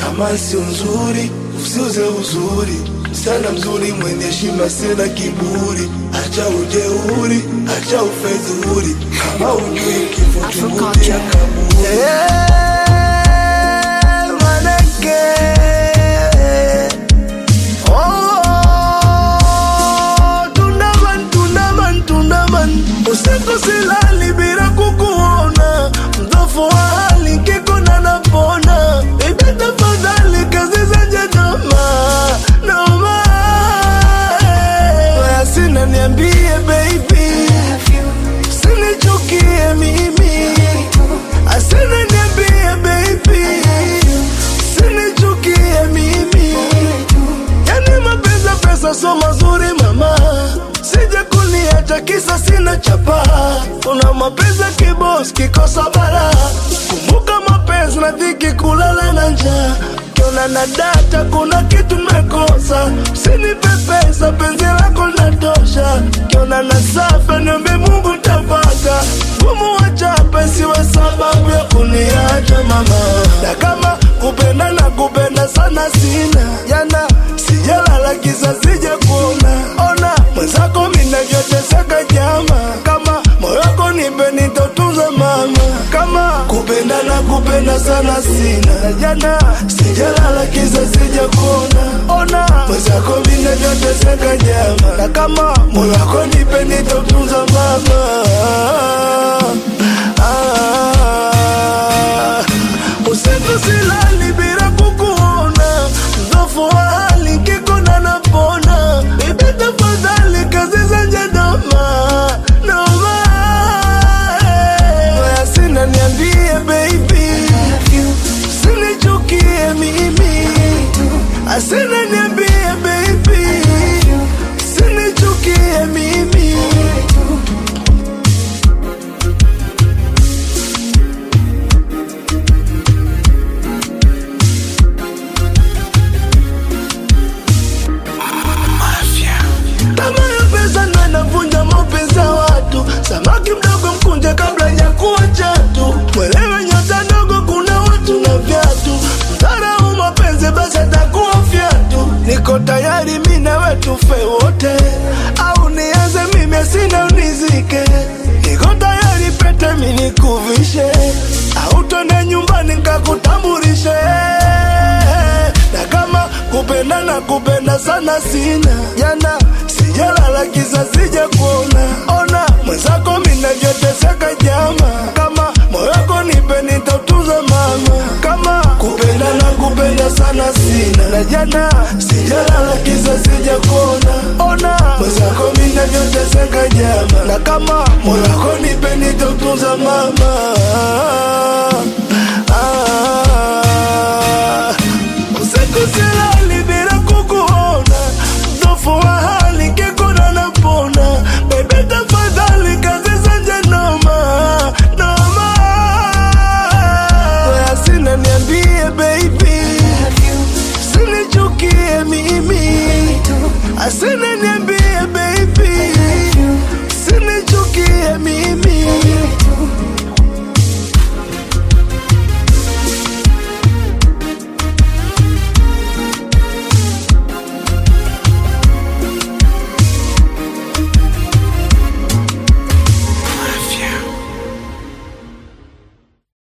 kama sio nzuri usiuze uzuri msichana mzuri mwenye heshima sina kiburi acha ujeuri acha ufedhuri kama ujui kifo chungulia kaburi Yeah, manake. Oh, tundaman, tundaman, tundaman. Usiku silali bila kukuona, mdhofu wa hali kikona napona. Baby tafadhali kazi zenye noma, noma. Waya sina niambie baby, sinichukie mimi Asena niambie baby, sinichukie mimi. Yani mapenzi pesa so mazuri mama, sije kuniacha kisa sina chapa. Una mapenzi kibos kikosa bara, kumbuka mapenzi na dhiki kulala na njaa. Kiona na data kuna kitu mekosa, usinipe pesa penzi lako linatosha. Kiona na safa niombe Mungu tafaka, gumu wachape siwe sababu ya kuniacha mama. Na kama kupenda na kupenda sana sina jana, sijalala kisa sije kuona ona mwenzako minavyoteseka jama, kama moyo wako nipe nitotunza mama, kama kupenda na kupenda sana sina jana, sijalala kisa sije kuona ona mwenzako minavyoteseka jama, na kama moyo wako nipe nitotunza mama ah, usiku silali bila kukuona, mdhofu wa hali kikona napona. Bibi tafadhali kazi zenye noma noma, waya sina niambie baby, sinichukie mimi, asina niambie baby, sinichukie mimi. Tamaa ya pesa ndo inavunja mapenzi ya watu. Samaki mdogo mkunje kabla ya kuwa chatu. Mwelewe nyota ndogo, kuna watu na viatu. Mdharau mapenzi basi atakuwa fyatu. Niko tayari mi nawe tufe wote, au nianze mimi sina unizike. Niko tayari pete mi nikuvishe, au twende nyumbani nkakutambulishe na kama kupenda na kupenda sana sina jana sijalala kisa sije kuona ona mwenzako minavyoteseka jama kama moyo wako nipe nitautunza mama kama kupenda na kupenda sana sina na jana sijalala kisa sije kuona ona mwenzako minavyoteseka jama na kama moyo wako nipe nitautunza mama ah.